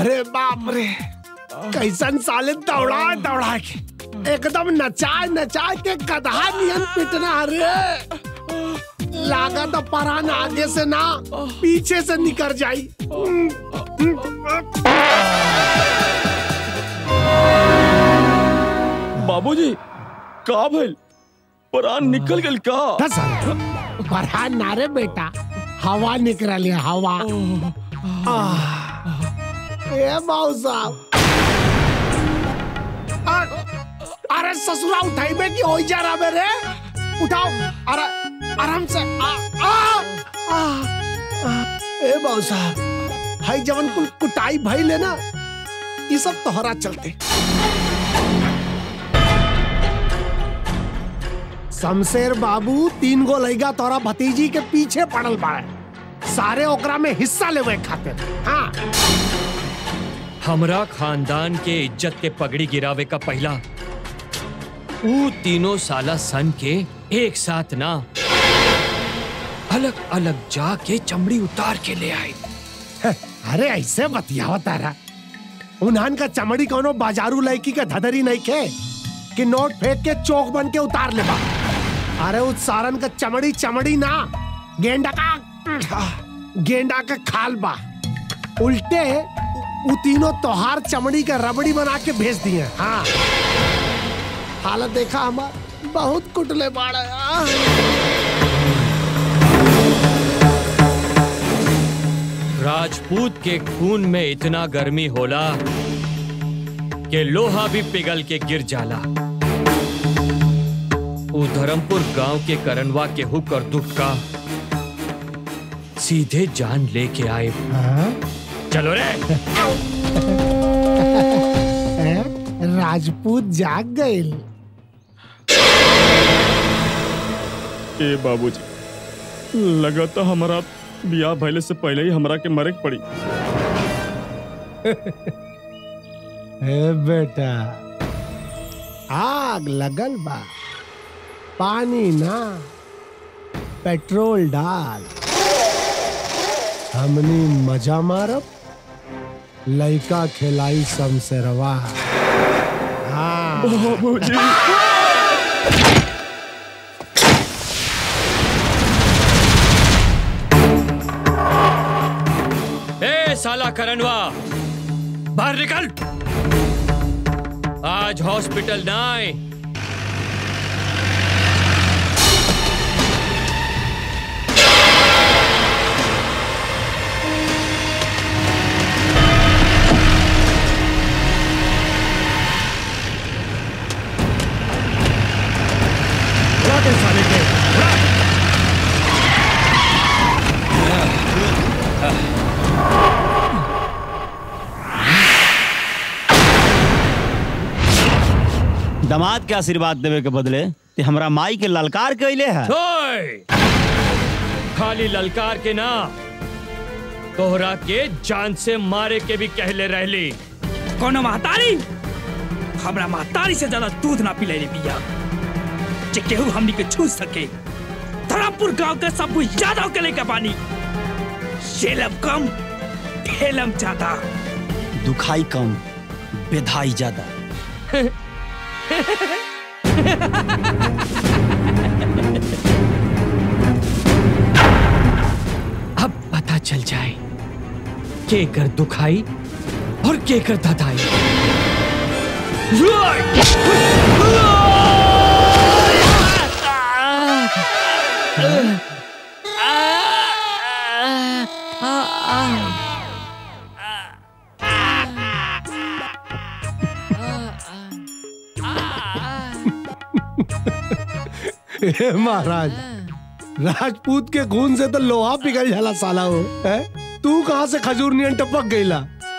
अरे बाप रे कैसन साले दौड़ा दौड़ा के एकदम नचाए नचाए के गधा नियन पिटना रे लागत परान आगे से ना पीछे से निकल जाई बाबूजी का भइल परान निकल गेल का परान ना रे बेटा हवा निकल हवा आह, ए बाबू साहब अ- अरे ससुरा उठाइबे कि हो जा रहा रे उठाओ अरे आराम से आ आ आ, आ ए बाबू साहब हाई जवन कुल कुटाई भई ले ना ये सब तोहरा चलते शमशेर बाबू तीन गो लइगा तोरा भतीजी के पीछे पड़ल बाड़े सारे ओकरा में हिस्सा लेवे खातिर हाँ हमरा खानदान के इज्जत के पगड़ी गिरावे का पहला ऊ तीनों साला सन के एक साथ ना अलग अलग जाके चमड़ी उतार के ले आए अरे ऐसे बतियावा तारा उन्हान का चमड़ी कोनो बाजारू लड़की का धधरी नहीं के कि नोट फेंक के चौक बन के उतार ले बा अरे उस सारन का चमड़ी चमड़ी ना गेंडा का गेंडा का खाल बा उल्टे उ तीनों तोहार चमड़ी का रबड़ी बना के भेज दिए हाँ हालत देखा हमार बहुत कुटले बाड़ा राजपूत के खून में इतना गर्मी होला कि लोहा भी पिघल के गिर जाला ऊ धर्मपुर गांव के करनवा के हुक और दुख का सीधे जान लेके आए चलो रे राजपूत जाग गए ए बाबूजी लगा तो हमारा बियाह भइले से पहले ही हमरा के मरे के पड़ी ए बेटा आग लगल बा पानी ना पेट्रोल डाल हमनी मजा मारब लइका खिलाई शमशेरवा हाँ बाबूजी ए साला करनवा बाहर निकल आज हॉस्पिटल ना आए दामाद के आशीर्वाद देवे के बदले ते हमरा माई के ललकार कैले है ओए! खाली ललकार के ना तोहरा के जान से मारे के भी कहले रहली कोनो महतारी हमरा महतारी से ज्यादा दूध ना पिलाइले बिया जे केहू हमनी के छू सके धरमपुर गांव के सब कुछ यादव के लेके पानी शेलम कम ठेलम ज्यादा दुखाई कम बेधाई ज्यादा अब पता चल जाए के कर दुखाई और के कर धधाई हे महाराज राजपूत के खून से तो लोहा पिघल जाला साला हो है तू कहाँ से खजूर नियन टपक गईला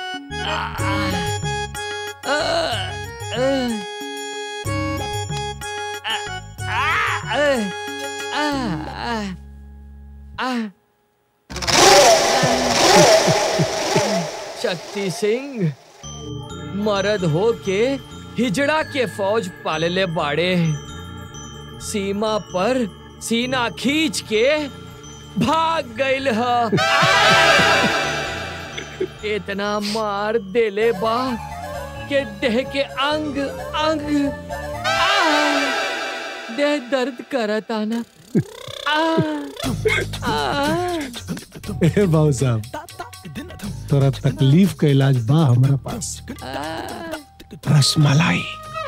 शक्ति सिंह मरद हो के हिजड़ा के फौज पालले बाड़े सीमा पर सीना खींच के भाग गइल ह इतना मार देले बा के देह के अंग अंग आ, देह दर्द करता ना आ, आ, ए बाबू साहब तोरा तकलीफ का इलाज बा हमारा पास रसमलाई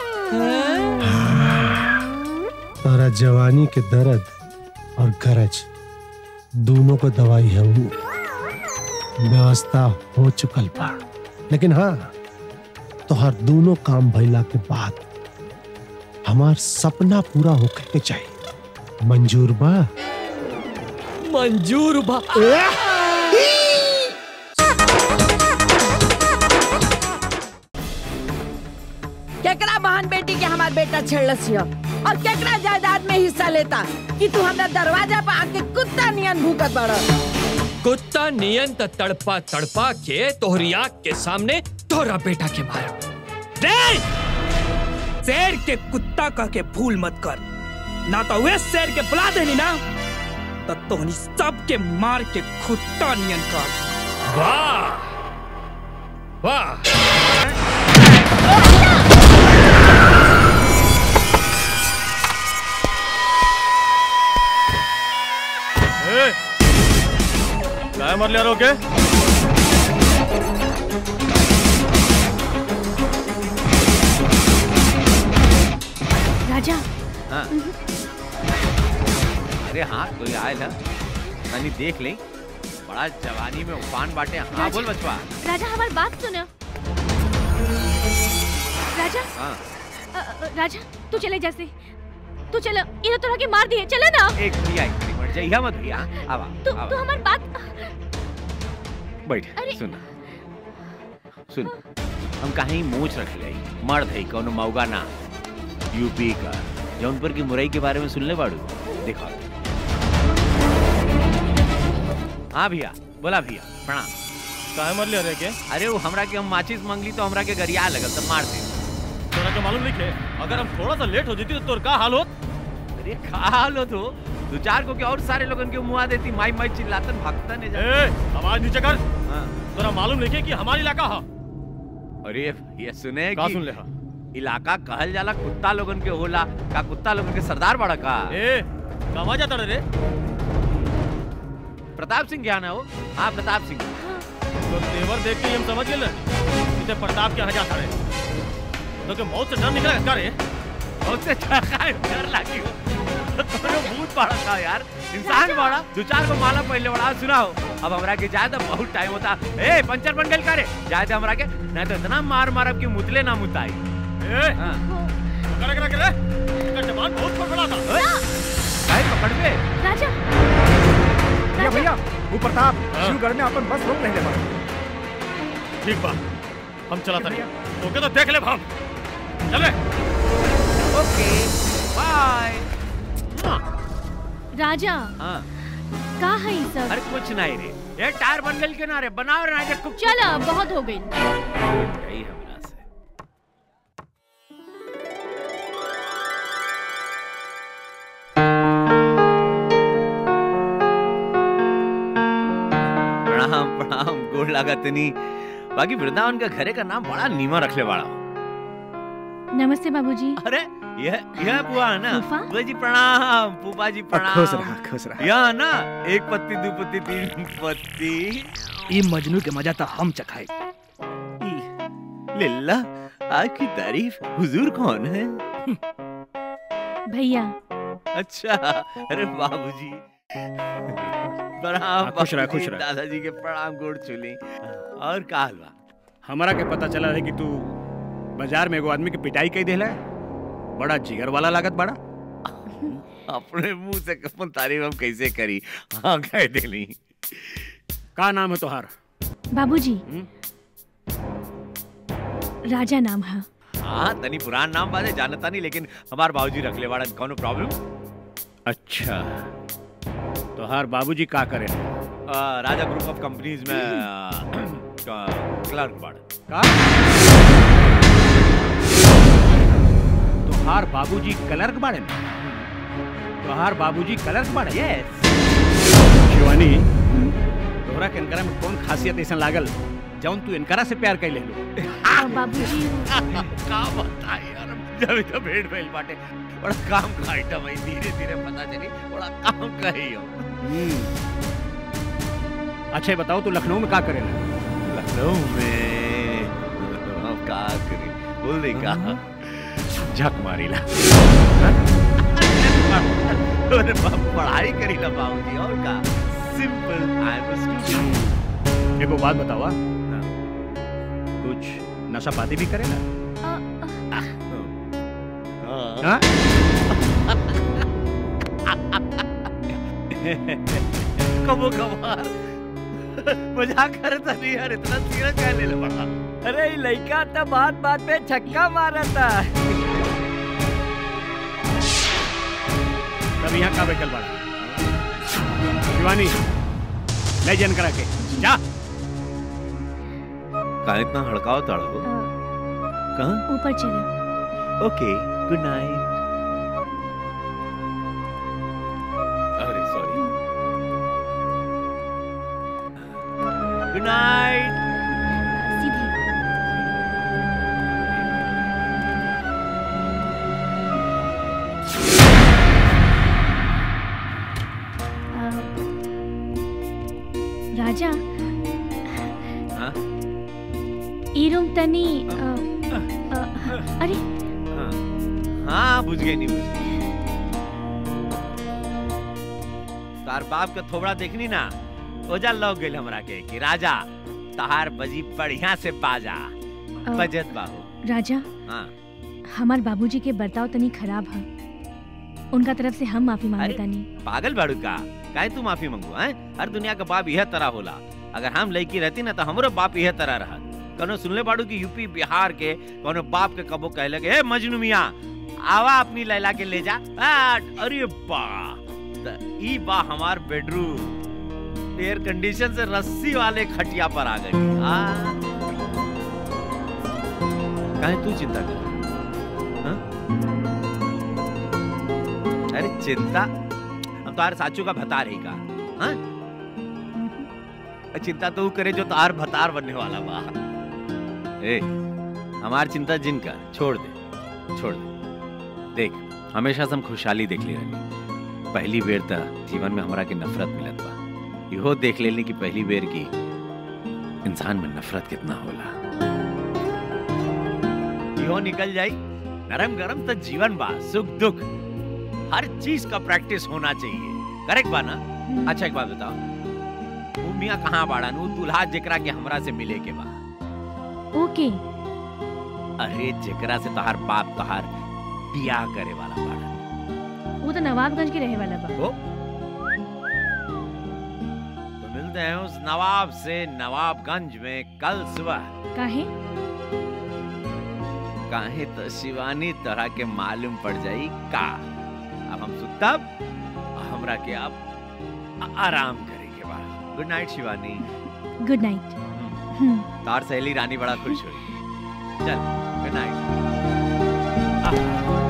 तोरा जवानी के दर्द और गरज दोनों को दवाई है वो व्यवस्था हो चुकल बा लेकिन हाँ तोहर दोनों काम भइला के बाद हमार सपना पूरा होके के चाहिए मंजूर बा मंजूर बा केकरा बहन बेटी के हमार बेटा छेड़लस हिय और केकरा जायदाद में हिस्सा लेता कि तू हमरा दरवाजा पर आके कुत्ता नियन भूकत बड़ कुत्ता नियन त तड़पा तड़पा के तोहरी आँख के सामने तोहरा बेटा के मार रे शेर के कुत्ता कह के भूल मत कर ना तो वे शेर के बुला देनी ना तो तोहनी सब के मार के खुट्टा नियन कर वाह वाह काय मर लिया रोके राजा हाँ। अरे हाँ कोई आयल है तनी देख ले बड़ा जवानी में उफान बाटे हाँ बोल बचवा राजा हमारी बात सुनो राजा हाँ अ, अ, राजा तू चले जैसे तू चलो इन्हें तो के मार दिए चले ना एक भैया एक मिनट मर जाइए मत भैया आवा तू आवा तू हमारी बात बैठ अरे- सुन सुन हम कहीं मूछ रख ले मर्द है कौन मऊगा ना यूपी का जौनपुर की मुरई के बारे में सुनले बाड़ू देखो हाँ भैया बोला भैया प्रणाम काय मर लिया रे के अरे वो हमरा के हम माचिस मांगली तो हमरा के गरिया लगल तो मार दे तोरा के मालूम नहीं के अगर हम थोड़ा सा लेट हो जाती तो तोर का हाल होत अरे खा लो तो दो चार को के और सारे लोगन के मुआ देती माई माई चिल्लातन भक्तन है जा ए आवाज नीचे कर हाँ। तोरा मालूम नहीं के कि हमारी इलाका हा अरे ये सुने का कि सुन ले हा इलाका कहल जाला कुत्ता लोगन के होला का कुत्ता लोगन के सरदार बड़ा का ए कमा जाता रे प्रताप सिंह क्या ना हो हाँ प्रताप सिंह तो तेवर देख के ही हम समझ गए ना इसे प्रताप के यहाँ जाता रहे तो के मौत से डर निकला का रे बहुत से डर लागी हो तो भूत बड़ा था यार इंसान बड़ा दो चार को माला पहले बड़ा सुनाओ अब हमरा के जाए तो बहुत टाइम होता ए पंचर बन गल करे जाए तो हमरा के नहीं तो इतना मार मारब कि मुतले ना मुताई ए हाँ करे करे करे इसका जवान बहुत फड़फड़ा था काहे पकड़ पे राजा भैया भैया वो प्रताप हाँ। शिवगढ़ में अपन बस रोक नहीं ले ठीक बा हम चला था तो के तो देख ले हम चले ओके बाय राजा हाँ का है ये सब अरे कुछ नहीं रे ये टायर बन गल के ना रे बनाओ ना जे कुछ चलो बहुत हो गई यही हमरा से प्रणाम प्रणाम गोड़ लागत नहीं बाकी वृंदावन का घरे का नाम बड़ा नीमा रखले वाला नमस्ते बाबूजी अरे यह यह बुआ है ना फूफा? बुआ जी प्रणाम फूफा जी प्रणाम खुश रहा खुश रहा यह ना एक पत्ती दो पत्ती तीन पत्ती ये मजनू के मजा तो हम चखाए लिल्ला आपकी तारीफ हुजूर कौन है भैया अच्छा अरे बाबूजी प्रणाम खुश रह, खुश बाबूजी, रह। दादाजी के प्रणाम गोड़ छूली और का हलवा हमारा के पता चला है कि तू बाजार में एगो आदमी की पिटाई कई देला बड़ा जिगर वाला लागत बड़ा अपने मुंह से कपन तारीफ हम कैसे करी हाँ कह देली का नाम है तोहार बाबूजी हम्म? राजा नाम है हाँ तनी पुरान नाम बाजे जानता नहीं लेकिन हमार बाबूजी रख ले वाड़न कौनो प्रॉब्लम अच्छा तोहार बाबूजी का करे राजा ग्रुप ऑफ कंपनीज में क्लर्क बाड़ का तोहार बाबूजी क्लर्क बाड़े न? तोहार बाबूजी क्लर्क बाड़े यस शिवानी तोहरा के इनकरा में कौन खासियत ऐसा लागल जौन तू इनकरा से प्यार कैले लो बाबूजी का बताई यार जब तो भेड़ भइल बाटे बड़ा काम का आइटम है धीरे धीरे पता चली बड़ा काम का ही हो अच्छा ये बताओ तू लखनऊ में का करेला लखनऊ में हम का करी बोल दे का झक मारीला अरे बाप पढ़ाई करीला बाबूजी और का सिंपल आई एम स्टूडेंट एगो बात बतावा कुछ नशा पाती भी करेला हाँ? कबो कबार मजाक करता नहीं यार इतना सीरियस क्या ले ले बड़ा अरे ई लइका तो बात बात पे छक्का मारता तब यहाँ का बैठल बड़ा शिवानी ले जन करा के जा कहाँ इतना हड़काव ताड़ा हो कहाँ ऊपर चले ओके गुड नाइट अरे सॉरी गुड नाइट सीधे अ, राजा हाँ? ई रूम तनी अ, अ, अरे हाँ हाँ बुझ गई नहीं बुझ गई तार बाप के थोबड़ा देखनी ना ओजा लग गई हमरा के कि राजा तहार बजी बढ़िया से बाजा बजत बाबू राजा हाँ हमार बाबूजी के बर्ताव तनी खराब है उनका तरफ से हम माफी मांगे अरे, तानी पागल बाड़ू का काहे तू माफी मंगू हैं हर दुनिया का बाप यह तरह होला अगर हम लड़की रहती ना तो हमरो बाप यह तरह रहत कनो सुनले बाड़ू कि यूपी बिहार के कोनो बाप के कबो कहले के ए मजनू मियां आवा अपनी लैला के ले जा आ, अरे बा त ई बा हमार बेडरूम एयर कंडीशन से रस्सी वाले खटिया पर आ गई आ काहे तू चिंता कर हाँ? अरे चिंता हम तार साचू का भतार ही का हाँ? चिंता तो ऊ करे जो तार भतार बनने वाला बा ए हमार चिंता जिनका छोड़ दे छोड़ दे देख हमेशा से हम खुशहाली देख ले रहनी पहली बेर त जीवन में हमरा के नफरत मिलत बा इहो देख लेनी कि पहली बेर की इंसान में नफरत कितना होला इहो निकल जाई नरम गरम तो जीवन बा सुख दुख हर चीज का प्रैक्टिस होना चाहिए करेक्ट बा ना अच्छा एक बात बताओ ऊ मियां कहाँ बाड़ा ऊ दुल्हा जेकरा के हमरा से मिले के बा ओके अरे जेकरा से तहार बाप तहार बियाह करे वाला बाड़ा वो तो नवाबगंज के रहे वाला बा ओ? तो मिलते हैं उस नवाब से नवाबगंज में कल सुबह काहे काहे तो शिवानी तरह के मालूम पड़ जाई का अब हम सुतब हमरा के आप आ- आराम करे के बा good night Shivani good night हम्म तार सहेली रानी बड़ा खुश हुई चल गुड नाइट